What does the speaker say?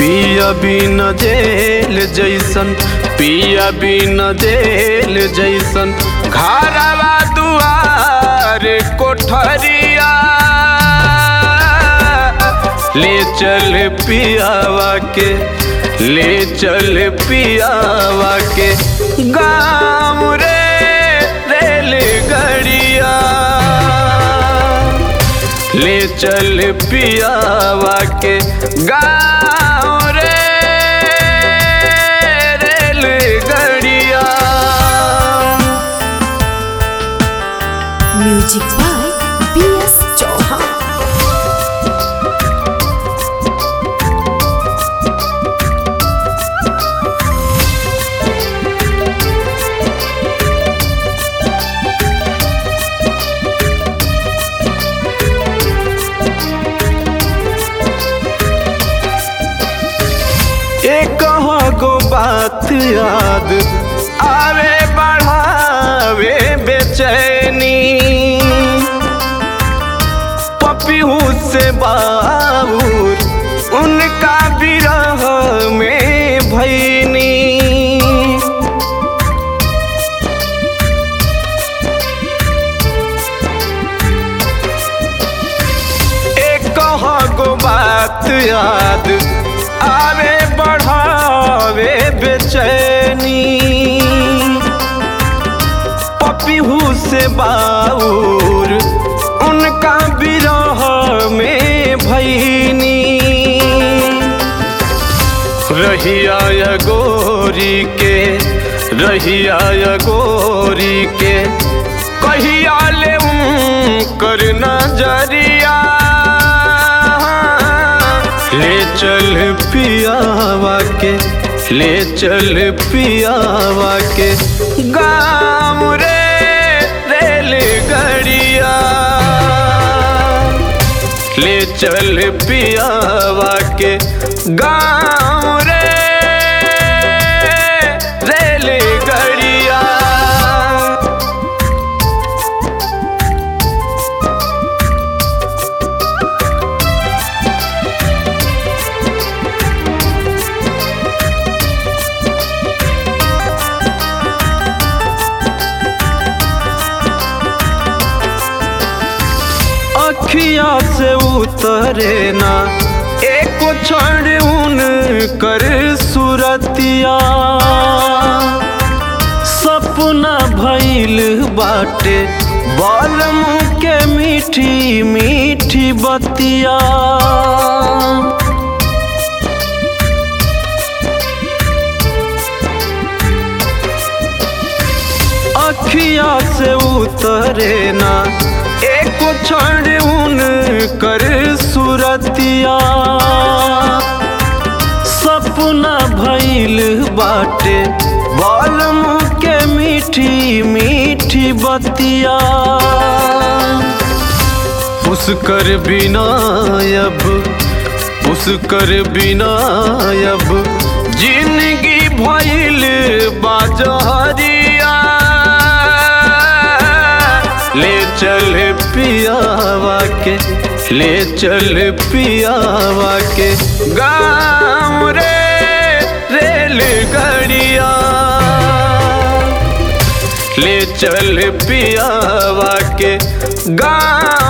पिया बिन जेल जैसन पिया बिन जेल जैसन घरवा दुआर कोठरिया ले चल पियावा के ले चल पियावा के गाँव रे रेलगड़िया ले चल पियावा के गाँव रे रेलगड़िया music by B S Chauhan एक गो बात याद आवे बढ़ावे बेचैनी पपीहू से बाबूर उनका विरह में भैनी एक गो बात याद आवे बढ़ावे बेचैनी पपीहू से बाउर उनका विरह में भैनी रहिया या गोरी के रहिया या गोरी के कहिया ले कर नजरिया ले चल पियावा के ले चल पियावा के गाँव रे रेलगड़िया ले चल पियावा के गाँव रे रेलगड़िया अखिया से उतरे ना एक क्षण उन कर सुरतिया सपना भइल बाटे बालम के मीठी मीठी बतिया अखिया से उतरे ना एक क्षण उन कर सुरतिया सपना भइल बाटे बालम के मीठी मीठी बतिया उसकर बिना अब उसकर बिना अब जिंदगी भइल बाजहरिया ले चल पियावा के ले चल पियावा के गाँव रे रेलगड़िया ले चल पियावा के गाँव